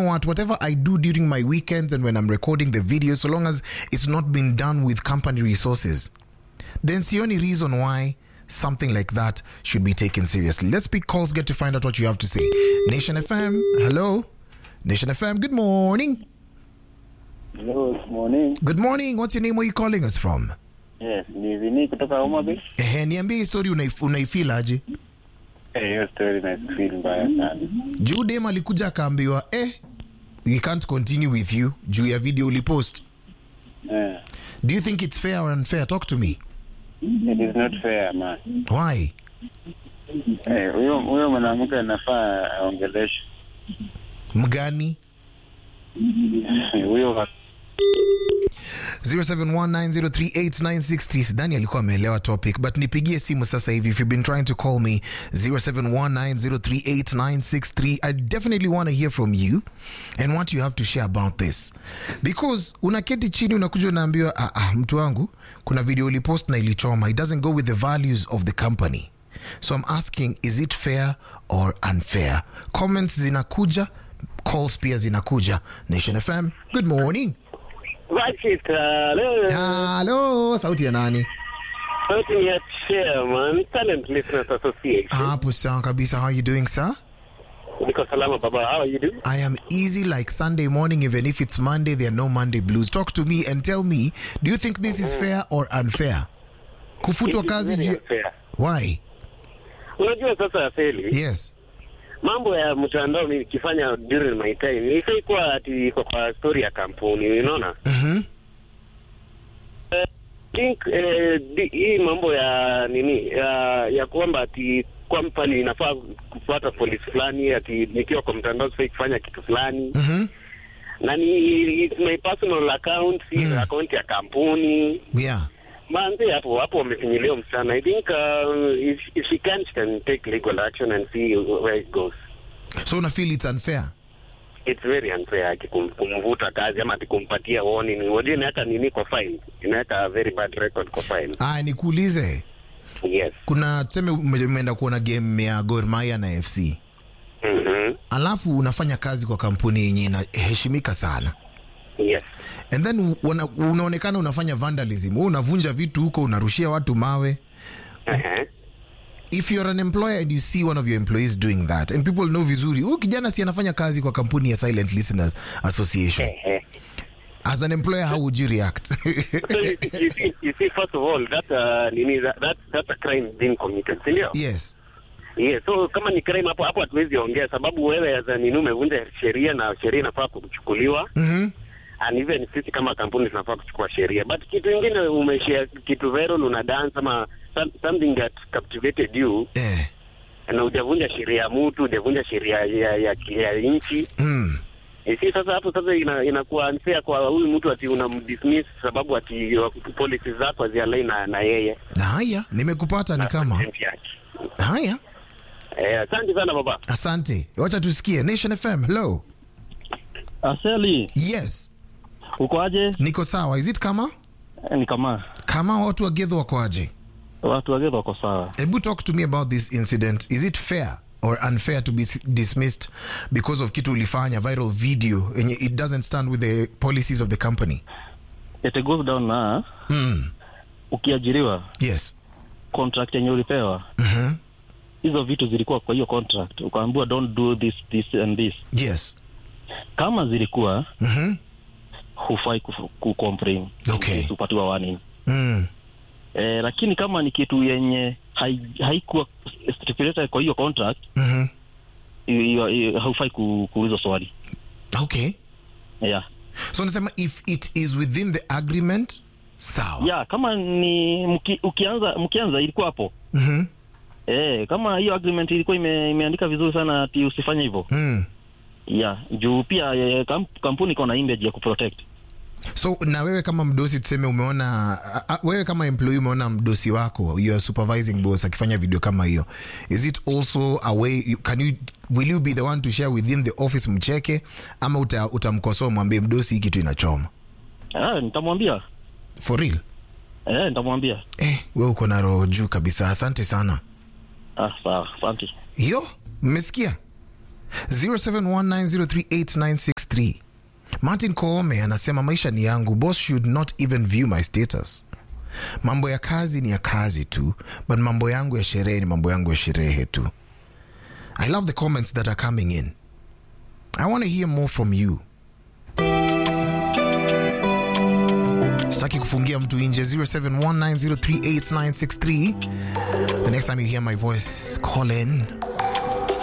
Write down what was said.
know what, whatever I do during my weekends and when I'm recording the video, so long as it's not been done with company resources, then the only reason why something like that should be taken seriously. Let's pick calls, get to find out what you have to say. Nation FM, hello. Nation FM, good morning. Hello, good morning. Good morning. What's your name? Where are you calling us from? Yes, ni Vini kutoka Homa Bay. Ehe, niambie hii story unaif- unaifeel aje? Eh, hiyo story na feel mbaya sana. Juu dem alikuja akaambiwa eh, we can't continue with you juu ya video ulipost. Eh, Do you think it's fair or unfair? Talk to me. it is not fair man. Why? Eh, huyo huyo mwanamke anafaa aongeleshwe. Mgani? Huyo wa- 0719038963 sidhani alikuwa ameelewa topic but nipigie simu sasa hivi if you've been trying to call me 0719038963 i definitely want to hear from you and what you have to share about this because unaketi chini unakuja unaambiwa ah, ah, mtu wangu kuna video ulipost na ilichoma it doesn't go with the values of the company so i'm asking is it fair or unfair comments zinakuja calls pia zinakuja nation fm good morning Vakita, leo halo sauti ya nani sauti ni ya chairman Talent Listeners Association. hapo sawa kabisa how are you doing sir Niko salama baba, how are you doing? i am easy like sunday morning even if it's monday there are no monday blues talk to me and tell me do you think this is fair or unfair kufutwa It is kazi very juu unfair. why Unajua sasa Feli, yes mambo ya mtandao nikifanya during my time ifai kuwa ati iko kwa story ya kampuni, unaona? Mhm. think eh, di- hii mambo ya nini ya, ya kwamba ati company inafaa kufuata polisi fulani ati nikiwa kwa mtandao sifai kufanya kitu fulani Mhm. na ni it's my personal account si Mm. account ya kampuni yeah manzi hapo hapo wamefinyilia msichana i think uh, if, if she can she can take legal action and see where it goes so una feel it's unfair it's very unfair ati kum- kumvuta kazi ama ati kumpatia warning wajua inaweka nini kwa file inaweka very bad record kwa file aya nikuulize yes kuna tuseme ume- umeenda kuona game ya Gor Mahia na fc mhm alafu unafanya kazi kwa kampuni yenye inaheshimika sana yes and then una, unaonekana unafanya vandalism Wewe unavunja vitu huko unarushia watu mawe uh-huh. if you're an employer and you see one of your employees doing that and people know vizuri huyu kijana si anafanya kazi kwa kampuni ya silent listeners association Ehe. as an employer how would you react so you, you, see, you see first of all that uh, nini that, that that's a crime being committed si ndio yes Yes, so kama ni crime hapo hapo hatuwezi ongea sababu wewe as a nini umevunja sheria na sheria inafaa kuchukuliwa mm-hmm. and even sisi kama kampuni tunafaa kuchukua sheria but kitu ingine umeshare kitu viral una dance ama some- something that captivated you eh. na hujavunja sheria ya mtu hujavunja sheria ya, ya, ya nchi mm. Eh, si sasa hapo sasa ina, inakuwa unfair kwa huyu mtu ati unamdismiss sababu ati uh, policy zako hazialai na, na yeye na haya nimekupata ni na kama content yake. haya Eh, asante sana baba asante wacha tusikie nation fm hello Aseli, yes uko aje? niko sawa is it kama Eh, Ni kama kama watu wagedho wakoaje watu wagedha wako sawa. Ebu talk to me about this incident. Is it fair or unfair to be s- dismissed because of kitu ulifanya viral video and it doesn't stand with the policies of the company? It goes down na Mm. ukiajiriwa Yes. contract yenye ulipewa Mhm. hizo vitu zilikuwa kwa hiyo contract, ukaambiwa don't do this this and this. Yes. Kama zilikuwa Mhm. hufai ku, ku complain Okay. upatiwa warning. Mm. Eh, lakini kama ni kitu yenye hai- haikuwa stipulated kwa hiyo contract Mhm. hiyo- hiyo- hiyo haufai ku, kuulizwa swali Okay. yeah. So nasema if it is within the agreement, sawa. yeah, kama ni mki, ukianza mkianza ilikuwa hapo Mhm. Eh, kama hiyo agreement ilikuwa ime, imeandika vizuri sana ati usifanye hivyo. Mm. Yeah, juu pia eh, kamp, kampuni iko na image ya kuprotect. So na wewe kama mdosi tuseme umeona a- a- wewe kama employee umeona mdosi wako your supervising boss akifanya video kama hiyo. Is it also a way you, can you will you be the one to share within the office mcheke ama uta, utamkosoa mwambie mdosi hii kitu inachoma? Ah, nitamwambia. For real? Eh, nitamwambia. Eh, wewe uko na roho juu kabisa. Asante sana. Ah, sawa. Asante. Yo, mmesikia? 0719038963 martin koome anasema maisha ni yangu boss should not even view my status mambo ya kazi ni ya kazi tu but mambo yangu ya sherehe ni mambo yangu ya sherehe tu i love the comments that are coming in i want to hear more from you sitaki kufungia mtu nje 0719038963 the next time you hear my voice call in